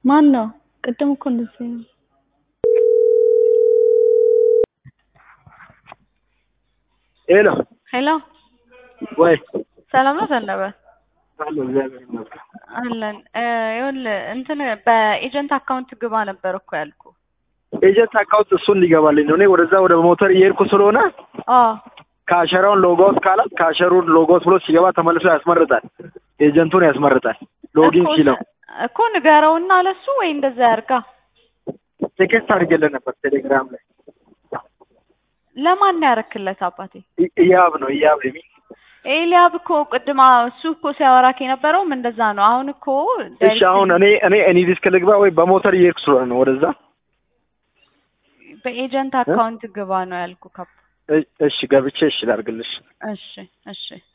ማን ነው? ቅድም እኮ እንደዚህ ነው። ሄሎ ሄሎ ወይ ሰላም ነው ዘነበ? አለ እግዚአብሔር ይመስገን። አለን ይኸውልህ እንትን በኤጀንት አካውንት ግባ ነበር እኮ ያልኩ። ኤጀንት አካውንት እሱን ሊገባልኝ ነው። እኔ ወደዛ ወደ ሞተር እየሄድኩ ስለሆነ አዎ ካሸራውን ሎጎውት ካላት ካሸሩን ሎጎውት ብሎ ሲገባ ተመልሶ ያስመርጣል። ኤጀንቱን ያስመርጣል። ሎጊን እኮ ሲለው እኮ ንገረውና ለሱ ወይ እንደዛ ያርጋ። ቴክስት አድርጌለት ነበር ቴሌግራም ላይ ለማን ነው ያረክለት አባቴ? ኢ- ኢያብ ነው ኢያብ የሚል ኤልያብ እኮ ቅድማ እሱ እኮ ሲያወራክ የነበረውም እንደዛ ነው። አሁን እኮ እሺ አሁን እኔ እኔ እኔ ዲስክ ልግባ ወይ በሞተር እየሄድኩ ስለሆነ ነው ወደዛ በኤጀንት አካውንት ግባ ነው ያልኩ። ካፕ እ- እሺ ገብቼ እሺ ላድርግልሽ እሺ እሺ